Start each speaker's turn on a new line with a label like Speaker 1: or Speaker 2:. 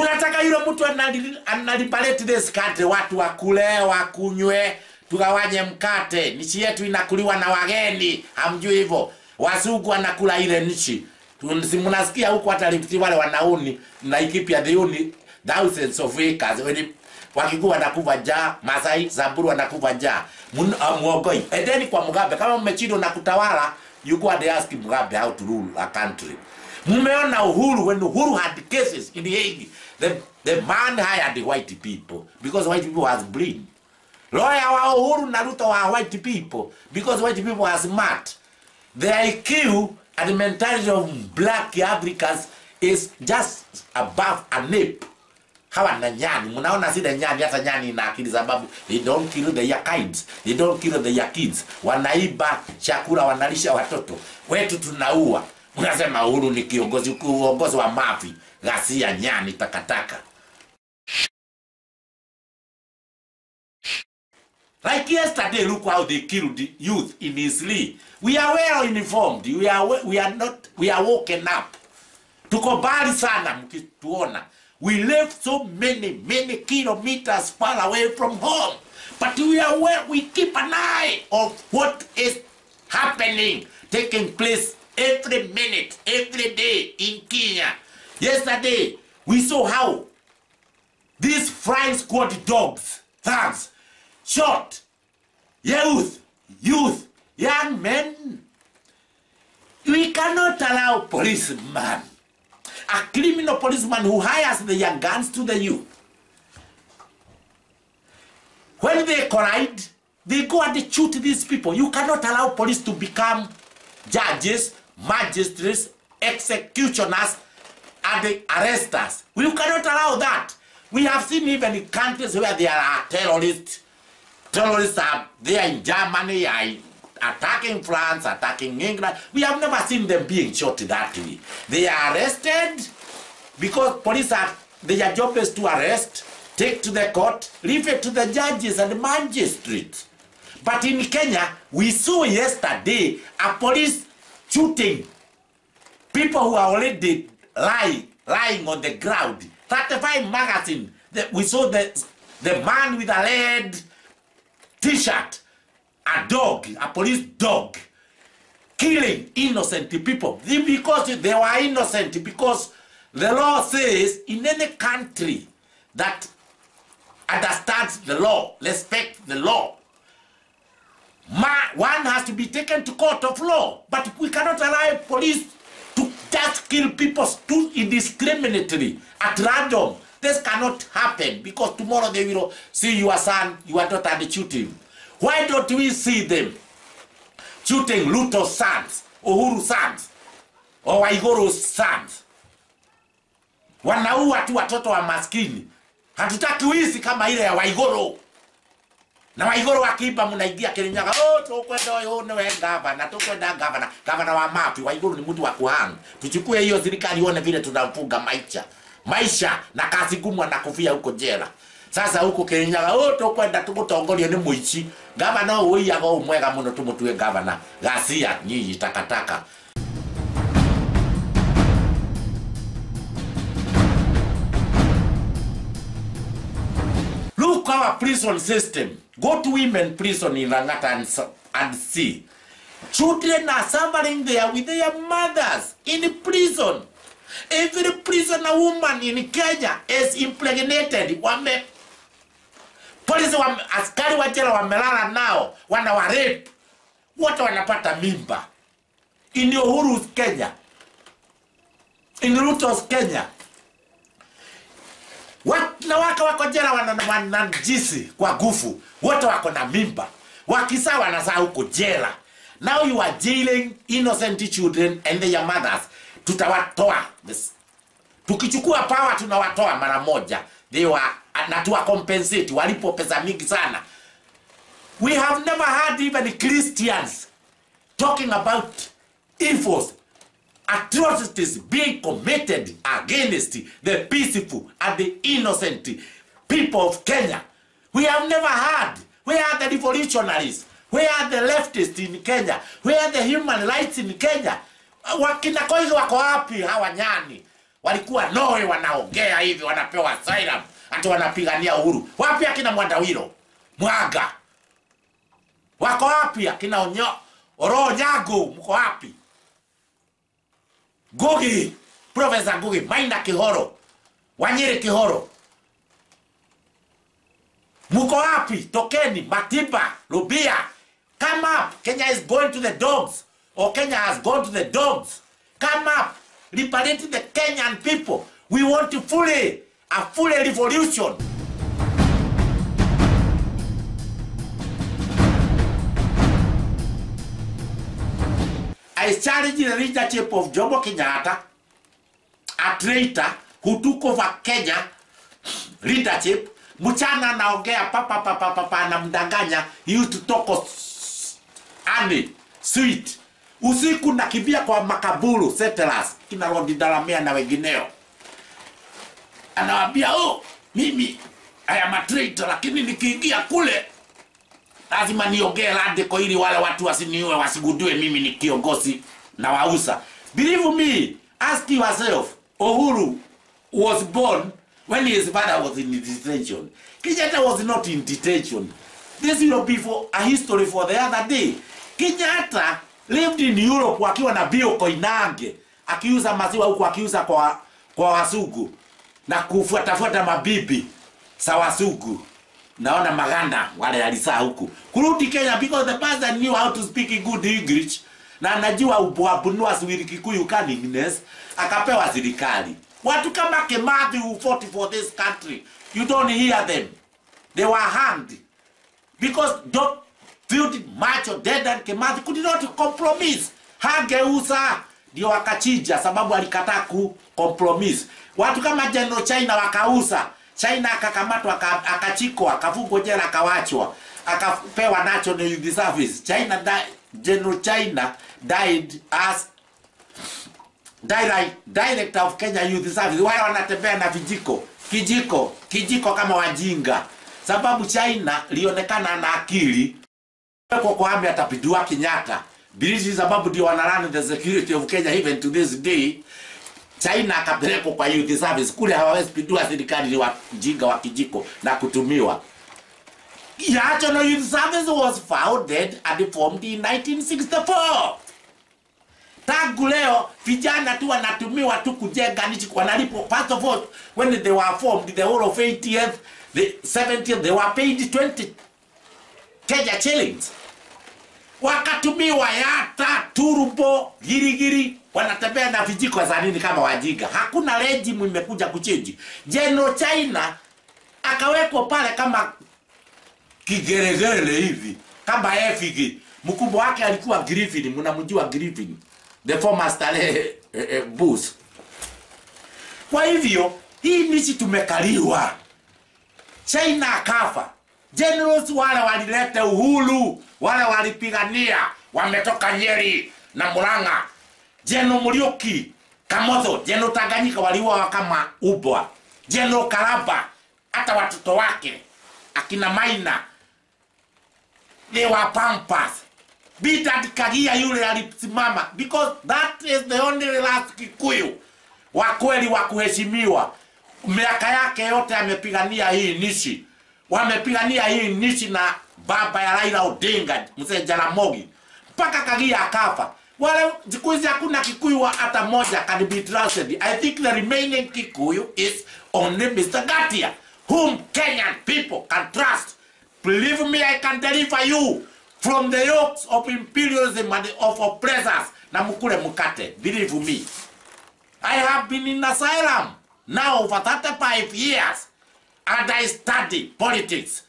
Speaker 1: Mnataka yule mtu anali- analiberate this country, watu wakule wakunywe, tugawanye mkate. Nchi yetu inakuliwa na wageni, hamjui hivyo? Wazungu wanakula ile nchi. Tu- si Mnasikia huko hata Rift wale wanauni na Laikipia they own thousands of acres. When wakikuwa wanakufa njaa, Masai, Samburu wanakufa njaa. Mun- ah, Muogoi, endeni kwa Mugabe kama mmechindwa na kutawala, you go and ask Mugabe how to rule a country. Mmeona Uhuru when Uhuru had cases in the Hague, the, the man hired the white people because white people was blind. Lawyer wa Uhuru na Ruto wa white people because white people are smart. The IQ and the mentality of black Africans is just above a nape. Hawa na nyani, mnaona zile nyani, hata nyani ina akili sababu they don't kill their kids, they don't kill their kids. Wanaiba chakula, wanalisha watoto wetu, tunaua. Mnasema Uhuru ni kiongozi, uongozi wa mafi, ghasia, nyani, takataka. Like yesterday, look how they killed the youth in Isli. We are well informed. We are we, we are not we are woken up. Tuko mbali sana mkituona. We live so many many kilometers far away from home. But we are well, we keep an eye of what is happening, taking place every minute, every day in Kenya. Yesterday, we saw how these flying squad dogs, thugs, shot youth, youth, young men. We cannot allow policeman, a criminal policeman who hires the young guns to the youth. When they collide, they go and shoot these people. You cannot allow police to become judges, magistrates, executioners, and the arresters. We cannot allow that. We have seen even in countries where there are terrorists, terrorists are there in Germany, are attacking France, attacking England. We have never seen them being shot that way. They are arrested because police are their job is to arrest, take to the court, leave it to the judges and magistrates. But in Kenya, we saw yesterday a police shooting people who are already lying, lying on the ground. 35 magazine. The, we saw the, the man with a red t-shirt, a dog, a police dog, killing innocent people They- because they were innocent because the law says in any country that understands the law, respect the law, Ma- one has to be taken to court of law. But we cannot allow police to just kill people too indiscriminately at random. This cannot happen because tomorrow they will see your son, your daughter, and shoot him. Why don't we see them shooting Luto's sons, Uhuru sons, or Waigoro's sons? Wanaua tu watoto wa maskini. Hatutaki wizi kama ile ya Waigoro na waigoro wakiimba mnaingia Kirinyaga, oh, tukwenda huyu niwe gavana, tukwenda gavana. Gavana wa mapi? Waigoro ni mtu wa kuhang. Tuchukue hiyo serikali ione vile tunamfunga maisha maisha na kazi ngumu, anakufia huko jela. Sasa huko Kirinyaga, oh, tukwenda tumutongorie ni muici gavana uyu uiyaga u mwega muno tumutue gavana. Ghasia nyinyi takataka. Look our prison system. Go to women prison in Langata and, s- and see. Children are suffering there with their mothers in prison. Every prisoner woman in Kenya is impregnated. Wame polisi wame, askari wa jela wamelala nao wana wa rape. Wote wanapata mimba. In Uhuru's Kenya. In Ruto's Kenya wanawake wako jela wana- wanajisi kwa nguvu, wote wako na mimba, wakisa wanazaa huko jela. Now you are jailing innocent children and their mothers. Tutawatoa This- tukichukua power, tunawatoa mara moja, they were na tuwa compensate, walipo pesa mingi sana. We have never had even Christians talking about evils atrocities being committed against the peaceful and the innocent people of Kenya. We have never had. Where are the revolutionaries? Where are the leftists in Kenya? Where are the human rights in Kenya? Wakina Koigi wako wapi hawa nyani? walikuwa Norway wanaongea hivi, wanapewa asylum, ati wanapigania uhuru. Wapi akina Mwandawiro Mwaga? Wako wapi akina Onyo Oro Nyago? Mko wapi? Ngugi, Professor Ngugi, Maina Kihoro, Wanyiri Kihoro, mko wapi? Tokeni, Matiba, Rubia, come up. Kenya is going to the dogs, or Kenya has gone to the dogs. Come up, liberate the Kenyan people. We want to fully, a fully revolution. I challenge the leadership of Jomo Kenyatta, a traitor who took over Kenya leadership. Mchana anaongea papa papa papa anamdanganya. He used to talk of honey, sweet. Usiku nakimbia kwa makaburu settlers kina Rodi Dalamea na wengineo, anawaambia oh, mimi I am a traitor, lakini nikiingia kule lazima niongee radical ili wale watu wasiniue, wasigundue mimi ni kiongozi na wausa. Believe me, ask yourself, Uhuru was born when his father was in detention. Kenyatta was not in detention. This will be for a history for the other day. Kenyatta lived in Europe akiwa na Bio Koinange akiuza maziwa huku akiuza kwa kwa wasugu na kufuatafuata mabibi sa wasugu naona maganda wale alisaa huku kurudi Kenya because the person knew how to speak good English na anajua ubwabunua swili Kikuyu cunningness akapewa serikali. Watu kama Kimathi who fought for this country, you don't hear them. They were hanged because don't Field Macho Dedan Kimathi could not compromise. Hangeuza ndio wakachinja sababu alikataa ku compromise. Watu kama General China wakauza China akakamatwa aka- akachikwa akafungwa jela akawachwa akapewa national youth service. China di- General China died as direct, director of Kenya Youth Service. Wale wanatembea na vijiko kijiko kijiko kama wajinga, sababu China lionekana na akili kwa kuhamia atapindua Kenyatta. Bilisi sababu ndio wanarun the security of Kenya even to this day. China akapelekwa kwa youth service kule, hawawezi pindua serikali, ni wajinga wa kijiko na kutumiwa. National Youth Service was founded and formed in 1964. Tangu leo vijana tu wanatumiwa tu kujenga nchi, wanalipo first of all when they were formed the whole of 80th the 70th they were paid 20 Kenya shillings wakatumiwa yata turbo girigiri wanatembea na vijiko za nini kama wajinga hakuna regime imekuja kuchinji General China akawekwa pale kama kigeregere hivi kama efigi mkubwa wake alikuwa Griffin mnamjua Griffin the former Stanley eh, eh, Bush kwa hivyo hii nchi tumekaliwa China akafa. Generals wale walileta uhuru, wale walipigania, wametoka Nyeri na Murang'a. General Muriuki, Kamotho, General Tanganyika waliuawa kama ubwa. General Karaba, hata watoto wake akina Maina they were pampas. Bidad Kagia yule alisimama because that is the only last Kikuyu wa kweli wa kuheshimiwa. Miaka yake yote amepigania hii nchi, wamepigania hii nchi na baba ya Raila Odinga, mzee Jaramogi, mpaka Kagia akafa. Wale siku hizi hakuna Kikuyu wa hata moja can be trusted. I think the remaining Kikuyu is only Mr. Gatia, whom Kenyan people can trust. Believe me, I can deliver you from the yokes of imperialism and of oppressors. Na mkule mkate. Believe me. I have been in asylum now for 35 years and I study politics.